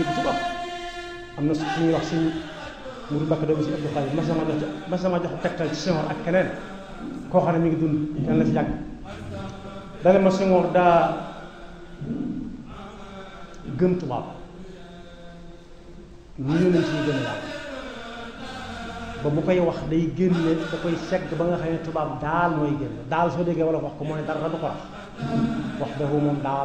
tubaab am na su ñuy wax suñ muru bakk doomu si Abdou Xaadir mas na ma jox mas na ma jox tegtal ci Senghor ak keneen koo xam ne mi ngi dund yàlla na fi yàgg dana ma Senghor daa gëm tubaab ñu yónnee ci ñu gën a yàgg ba bu koy wax day génne da koy segg ba nga xam ne tubaab daal mooy génn daal soo déggee wala wax ko mooy dara du ko rax wax dafa moom daal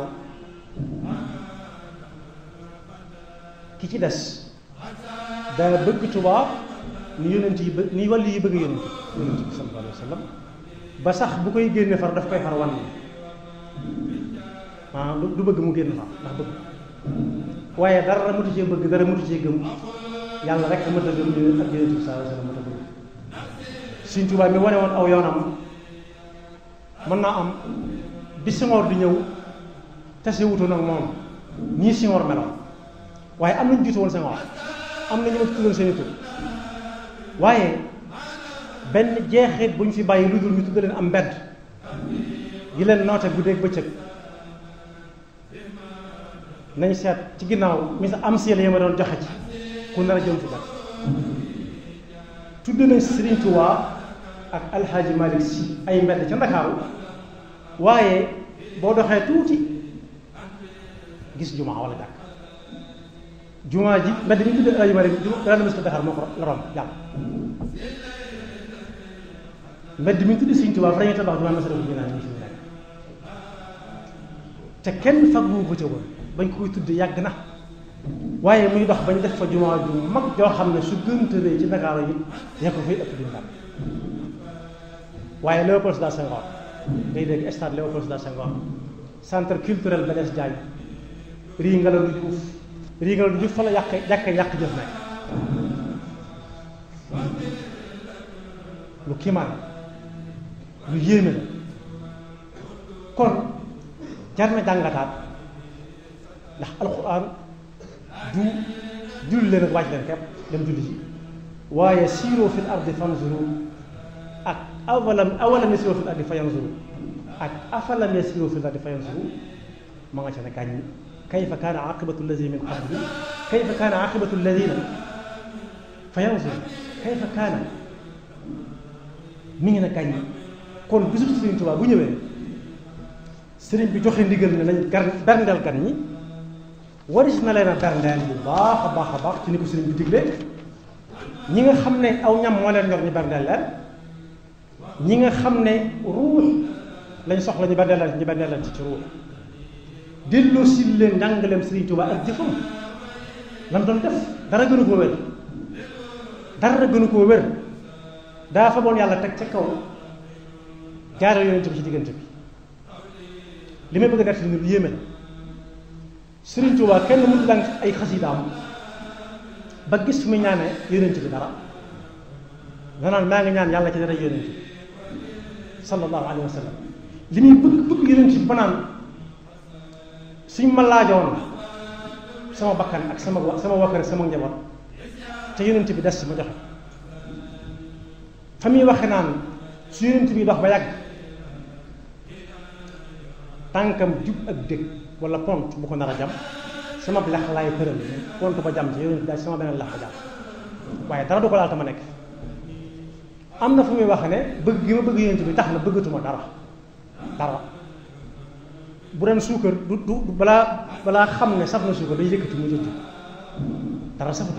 ki ci des daa bëgg tubaab ni yonent yi bëgg ni wàllu yi bëgg yonent yonent bi sallallahu alayhi wa sallam ba sax bu koy génne far daf koy far wan ah du bëgg mu génn far ndax bëgg waaye dara mutu cee bëgg dara mutu cee gëm yàlla rek mën a gëm ñu ak yonent bi sallallahu alayhi wa sallam mën a gëm Sëñ Tuubaa mi wane woon aw yoonam mën naa am bi Senghor di ñëw tase wutoon ak moom ñii Senghor meloon waaye am nañu jiitu woon Senghor am na ñu ma tuddoon seen i tur waaye benn jeexit bu ñu fi bàyyi lu dul ñu tudd leen am mbedd yi leen noote guddeeg bëccëg nañ seet ci ginnaaw mi sa am si la ma doon joxe ci ku nar a jëm fi kat tudd nañ Serigne Touba ak Alxaaji Malick Sy ay mbedd ca Ndakaaru waaye boo doxee tuuti gis jumaa wala jàkk jumaa ji mbedd mi tudd Alxaaji Malick dana mis ko Dakar moo ko la romb jàll mbedd mi tudd Serigne Touba fa dañuy tabax jumaa masara bu naan ñu fi nekk te kenn faggu ko ca woon bañ koy tudd yàgg na waaye muy dox bañ def fa jumaa ju mag joo xam ne su gëntëree ci Ndakaaru yi yaa ko fay ëpp duñu dal waaye Léopold Sédar Senghor ngay dégg stade Léopold Sédar Senghor centre culturel Blaise Diagne rii Ngalandou Diouf rii Ngalandou Diouf fa la yàq jàkk yàq jëf nekk lu kiimaan lu yéeme la kon jar na jàngataat ndax alxuraan du julli leen ak wàcc leen képp dem julli ji waaye siiroo fil ardi fanzuru ak awalam awalam yasiiroo fil ardi fayanzuru ak afalam yasiiroo fil ardi fayanzuru ma nga ca ne gàññi kayfa kaana aqibatu allazina min qablihim kayfa kaana aqibatu allazina fayanzuru kayfa kaana mi ngi ne gàññi kon bisub Sëriñ Tuubaa bu ñëwee sëriñ bi joxe ndigal ne nañ gar berndeel gan ñi waris na leen a berndeel bu baax a baax a baax ci ni ko sëriñ bi digle ñi nga xam ne aw ñam moo leen ñor ñu berndeel leen ñi nga xam ne ruux lañ soxla ñu berndeel leen ñu berndeel leen ci ci ruux delloo si leen njàngaleem sëriñ Tuubaa ak jëfam lam doon def dara gënu koo wér dara gënu koo wér daa fa boon yàlla teg ca kaw jaare yonent bi ci diggante bi li may bëgg a def ni lu yéeme la Sëriñ Tuubaa kenn mënut dang ay xasidaam ba gis fu muy ñaane yonent bi dara danaan maa ngi ñaan yàlla ci dara yonent bi sallallahu alayhi wa sallam li muy bëgg bëgg yonent bi ba naan suñ ma laajoon sama bakkan ak sama sama wakkare sama njaboot te yonent bi des ci ma joxe fa muy waxe naan su yonent bi dox ba yàgg tànkam jub ak dëkk wala pont bu ko nar a jam sama lex laay tëral pont ba jam ci yonent daal sama beneen lex ba jam waaye dara du ko laal tama nekk am na fu muy wax ne bëgg gi ma bëgg yonent bi tax na bëggatuma dara dara bu doon suukar du du balaa balaa xam ne saf na suukar day yëkkati mu jënd dara safatu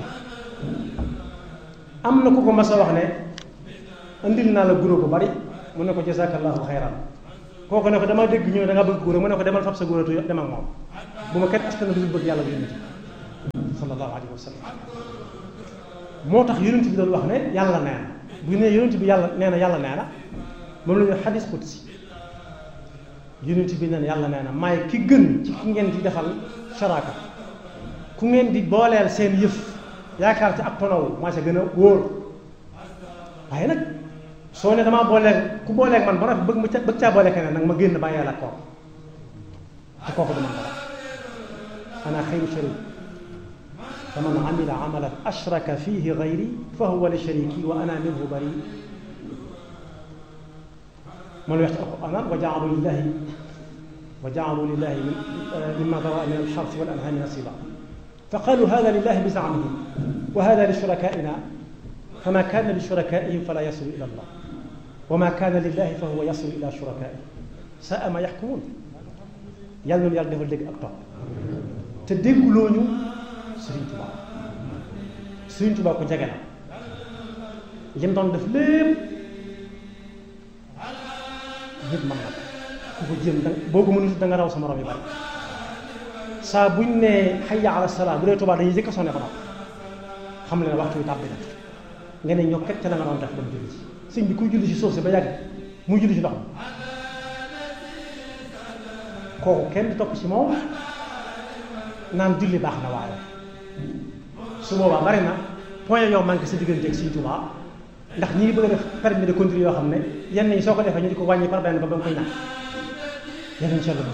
am na ku ko mas a wax ne andil naa la guro bu bari mu ne ko jazakallahu xayran kooku ne ko dama dégg ñu ne da nga bëgg guro mu ne ko demal fab sa guro tu dem ak moom bu ma kenn askan du bëgg yàlla bu yonent bi sallallahu alayhi wa sallam moo tax yonent bi doon wax ne yàlla nee na bu ne yonent bi yàlla nee na yàlla nee na moom la ñuy xadis qudsi yonent bi nee na yàlla nee na maay ki gën ci ki ngeen di defal sharaka ku ngeen di booleel seen yëf yaakaar ci ak tonaw maa sa gën a wóor waaye nag soo ne damaa booleeg ku booleeg man ba noppi bëgg ma ca bëgg caa boole keneen nag ma génn bàyyi yàlla kooku te kooku du man dara ana xayru sharik fa man amila amalan ashraka fihi gayri fa huwa li shariki wa ana minhu bari man wax ci alquran wa jaalu lillahi wa jaalu lillahi mimma dara min alxarsi wal anhami nasiba fa qalu hada lillahi bi zaamihim wa hada li shurakaina fama kana li shurakaihim fala yasilu ila allah wa ma kana lillahi fa huwa yasilu ila shurakaihim saa ma yaxkumuun yàlla noonu yàlla defal dégg ak topp te dégguloo ñu Sëriñ Tuubaa Sëriñ Tuubaa ko jege la lim doon def lépp nit mën na ku ko jéem da boo ko mënul da nga raw sa morom yi bari saa buñ ne hayya ala salaa bu dee Tuubaa dañuy jëkk a sonné ko nag xam le ne waxtu wi tàbbi na nga ne ñoo ket ca la nga doon def dem julli ci sëñ bi kuy julli ci suuf si ba yàgg muy julli ci ndox mi kooku kenn di topp ci moom naan julli baax na waaye su boobaa bari na point yow manqué sa diggante ak Sëriñ Tuubaa ndax ñi ngi bëgg a def permis de conduire yoo xam ne yenn yi soo ko defee ñu di ko wàññi par benn ba ba nga koy ñàkk yenn incha allah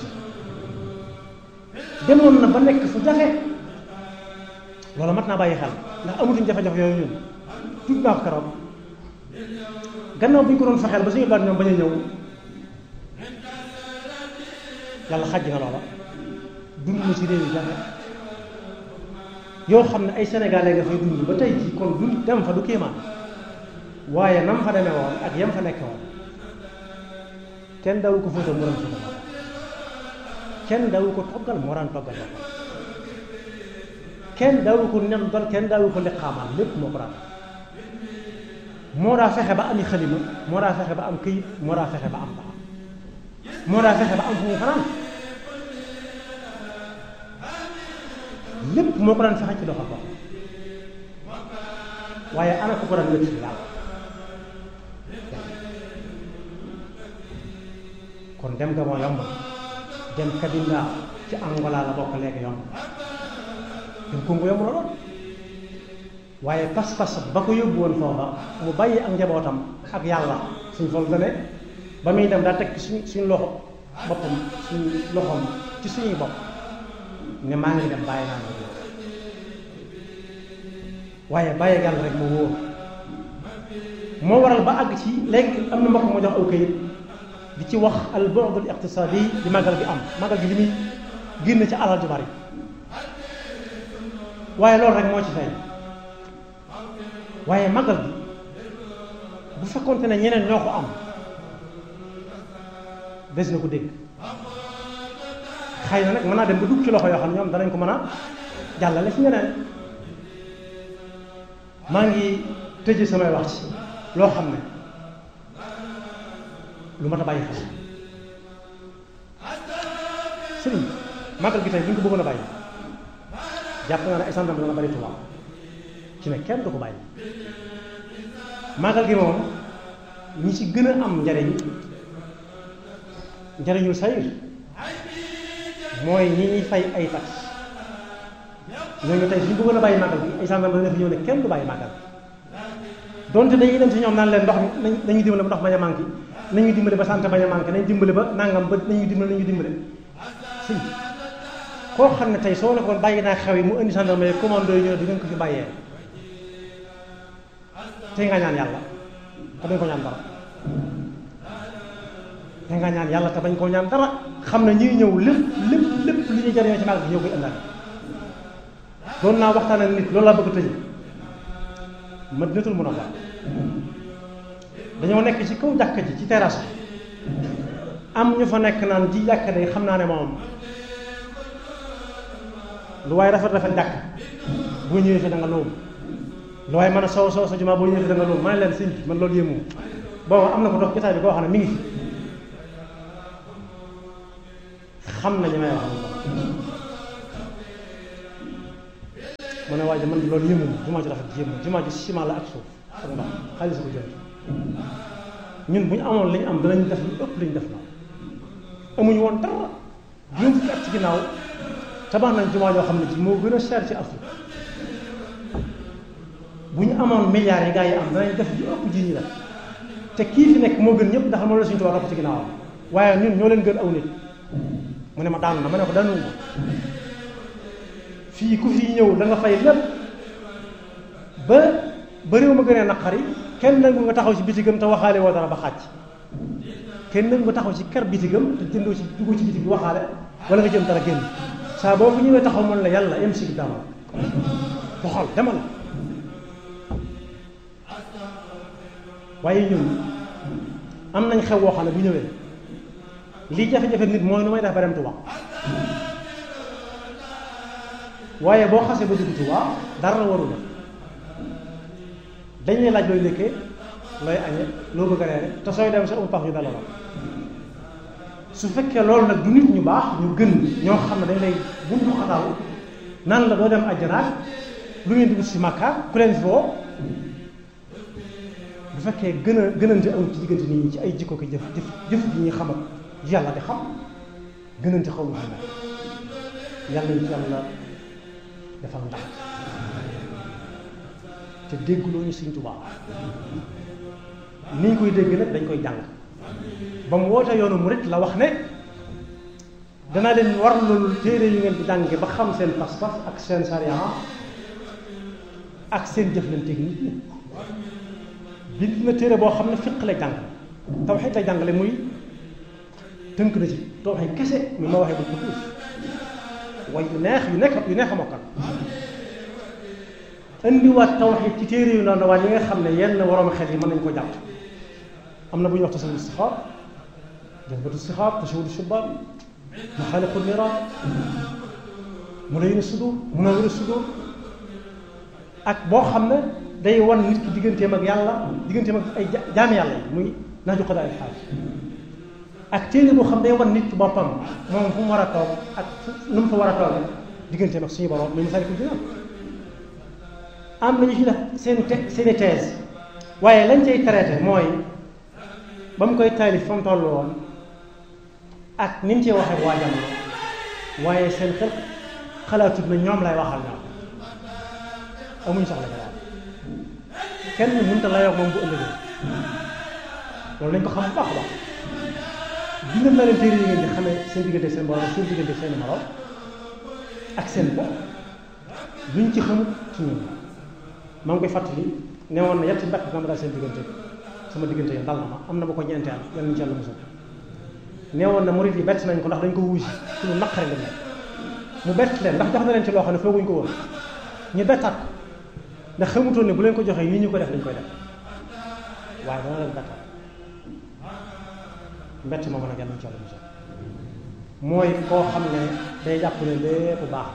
demoon na ba nekk fu jafe loolu mat naa bàyyi xel ndax amatuñ jafe-jafe yooyu ñun tudd naa ko keroog gannaaw bu ñu ko doon fexeel ba suñu baat ñoom bañ a ñëw yàlla xaj na loola dund na ci réew yi jafe yoo xam ne ay sénégalais nga fay dund ba tey jii kon dund dem fa du kéemaan waaye nam fa demee woon ak yam fa nekke woon kenn dawu ko fóotal mu daan fóotal kenn dawu ko toggal moo daan toggal boppam kenn dawu ko nendal kenn dawu ko liqaamal lépp moo ko daan moo daa fexe ba ami xalima moo daa fexe ba am këyit moo daa fexe ba am baax moo daa fexe ba am fu mu fanaan lépp moo ko daan fexe ci doxal boppam waaye ana ko ko daan wér ci yàlla kon dem nga moo yomb dem Kabinda ci Angola la bokk léegi yomb dem Congo yomb la lool waaye pas-pas ba ko yóbbu woon foofa mu bàyyi ak njabootam ak yàlla suñ fol dane ba muy dem daa teg suñ suñ loxo boppam suñ loxoom ci suñuy bopp ne maa ngi dem bàyyi naa la waaye bàyyi yàlla rek moo wóor moo waral ba àgg ci léegi am na mbokk moo jox aw kayit di ci wax al bu'd al iqtisadi di màggal gi am màggal gi li muy génn ci alal ju bari waaye loolu rek moo ci fay waaye màggal gi bu fekkonte ne ñeneen ñoo ko am des na ko dégg xëy na nag mën naa dem ba dugg ci loxo yoo xam ne ñoom danañ ko mën a jàllale ci ñeneen maa ngi tëje samay wax ci loo xam ne lu mat a bàyyi xel sëriñ màggal gi tey bu ñu ko bëggoon a bàyyi jàpp naa ne ay sàndam dana bari tubaab ci ne kenn du ko bàyyi màggal gi moom ñi ci gën a am njariñ njariñul sayir mooy ñi ñuy fay ay tax ñooñu tey suñ bëggoon a bàyyi màggal bi ay sàndam dana fi ñëw ne kenn du bàyyi màggal donte dañuy dem ci ñoom naan leen ndox mi nañu dimbale ba ndox bañ a manqué nañu dimbale ba santé bañ a manqué nañu dimbale ba nangam ba nañu dimbale nañu dimbale si koo xam ne tey soo nekkoon bàyyi naa xew yi mu indi gendarme yi commando yi ñëw di ngeen ko fi bàyyee tey nga ñaan yàlla te bañ ko ñaan dara tey nga ñaan yàlla te bañ koo ñaan dara xam ne ñuy ñëw lépp lépp lépp li ñuy jariñoo ci màggal gi ñëw koy ëllëg doon naa waxtaan ak nit loolu laa bëgg a tëj Madinatul Munawwara dañoo nekk ci kaw jàkka ji ci terrasse bi am ñu fa nekk naan ji jàkka day xam naa ne moom lu waaye rafet rafet jàkk boo ñëwee fi da nga loolu lu waaye mën a sow sow sa jumaa boo ñëwee fi da nga loolu ma ne leen sëñ bi man loolu yéemu boobu am na ko dox jotaay bi koo xam ne mi ngi fi xam na ñi may wax mu ne waaye man loolu yéemu jumaa ji rafet yéemu jumaa ji ciment la ak suuf ak ndox xaalis ko jënd ñun bu ñu amoon li ñu am danañ def lu ëpp li ñu def na amuñu woon dara juróom fukki at ci ginnaaw tabax nañ jumaa yoo xam ne ci moo gën a cher ci Afrique bu ñu amoon milliards yi gaa yi am danañ def lu ëpp ji ñu def te kii fi nekk moo gën ñëpp ndax moom la suñu tubaab topp ci ginnaawam waaye ñun ñoo leen gën aw nit mu ne ma daanu na ma ne ko daanu fii ku fi ñëw da nga fay lépp ba ba réew ma gënee naqari kenn nangu nga taxaw ci bitigam te waxaale woo dara ba xàcc kenn nangu nga taxaw ci kër bitigam te jëndoo ci dugg ci bitig bi waxaale wala nga jëm dara génn saa boo fu ñëwee taxaw mën la yàlla yem si dama doxal demal waaye ñun am nañ xew woo xam ne bu ñëwee lii jafe-jafe nit mooy nu may def ba dem Tuubaa waaye boo xasee ba dugg Tuubaa dara la warul dañ lay laaj looy ndékkee looy añee loo bëgg a reere te sooy dem sa um pax ñu dala la su fekkee loolu nag du nit ñu baax ñu gën ñoo xam ne dañ lay buntu xataal nan la doo dem àjjanaat lu ngeen di wut si Makka ku leen fi woo bu fekkee gën a gënante amul ci diggante nit ñi ci ay jikko ko jëf jëf jëf ji ñuy xam ak yàlla di xam gënante xaw ma xam ne yàlla ñu ci yàlla defal ndax te dégguloo ñu Sëñ Tuubaa ni ñu koy dégg nag dañ koy jàng ba mu woote yoonu murit la wax ne danaa leen war loolu téere yu ngeen di jànge ba xam seen pas-pas ak seen sariya ak seen jëflanteeg nit ñi bind na téere boo xam ne fiq lay jàng tawxiid lay jàngale muy tënk na ci tawxiid kese mi ma waxee bu ko way yu neex yu nekk yu neex a mokkal indiwaat tawxiid ci téere yu ndaw ndawaan yi nga xam ne yenn waroom xel yi mën nañu ko jàpp am na bu ñuy wax tasawudu istixaar jazbatu istixaar tasawudu shubaan maxaaliqu niiraan mulayyin sudur munawwir sudur ak boo xam ne day wan nit ki digganteem ak yàlla digganteem ak ay jaami yàlla yi muy naaju qadaa al xaaj ak téere boo xam day wan nit boppam moom fu mu war a toog ak nu mu fa war a toog digganteem ak suñu borom muy Masaalikul Jinaan am nañu ci def seen te seeni thèse waaye lañ cay traité mooy ba mu koy taalif fa mu toll woon ak ni mu cee waxee waa jamono waaye seen xel xalaatut na ñoom lay waxal ñoom amuñ soxla ca daal kenn mënut a layoo moom bu ëllëgee loolu nañ ko xam bu baax a baax bindal na leen téere yi ngeen di xamee seen diggante seen borom seen diggante seen morom ak seen bopp luñ ci xamut ci ñun maa ngi koy fàttali ne woon na yetti mbett dama daal seen diggante sama diggante yi dal na ma am na ba ko ñeenteel yal nañu ci yàlla musal nee woon na murid yi bett nañ ko ndax dañ ko wuusi ci lu naqare la mu bett leen ndax jox na leen ci loo xam ne fooguñ ko woon ñu bettaat ko ndax xamutoon ne bu leen ko joxee nii ñu ko def dañ koy def waaye dana leen bettaat mbett moom nag yal nañu ci yàlla musal mooy koo xam ne day jàpp ne lépp baax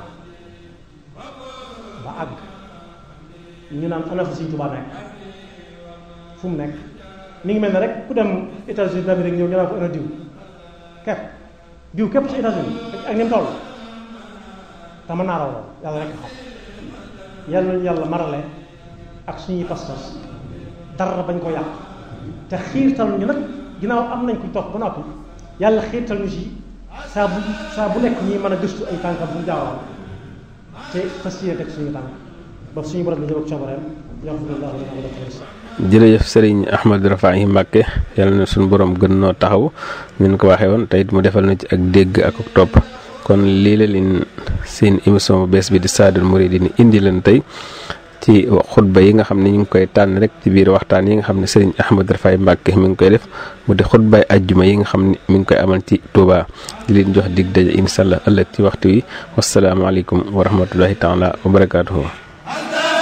ba àgg ñu naan ana fa Sëñ Tuubaa nekk fu mu nekk mi ngi mel ne rek ku dem États-Unis d'Amérique ñëw ñu naan ko ana diw képp diw képp ci États-Unis ak ni mu toll te mën naa raw lool yàlla rek xam yàlla nañu yàlla marale ak suñuy pas-pas dara bañ ko yàq te xiirtal ñu nag ginnaaw am nañ kuñ topp ba noppi yàlla xiirtal ñu si saa bu saa bu nekk ñi mën a gëstu ay tànkam bu jaawal te fas yéene teg suñu tànk ba suñu borom bi ñëw ak coobareem yaxfirullahu lana wa lakum jërëjëf sëriñ Ahmad Rafahi Mbàkke yàlla na suñu borom gën noo taxaw ñu ko waxee woon te it mu defal na ci ak dégg ak ak topp kon lii la leen seen émission bu bees bi di Saadul Mouridine indi leen tey ci xutba yi nga xam ne ñu ngi koy tànn rek ci biir waxtaan yi nga xam ne sëriñ Ahmad Rafahi Mbàkke mi ngi koy def mu di xutbaay ajjuma yi nga xam ne mi ngi koy amal ci Touba di leen jox dig daje incha allah ëllëg ci waxtu wi wasalaamaaleykum wa rahmatullahi taala wa barakaatuhu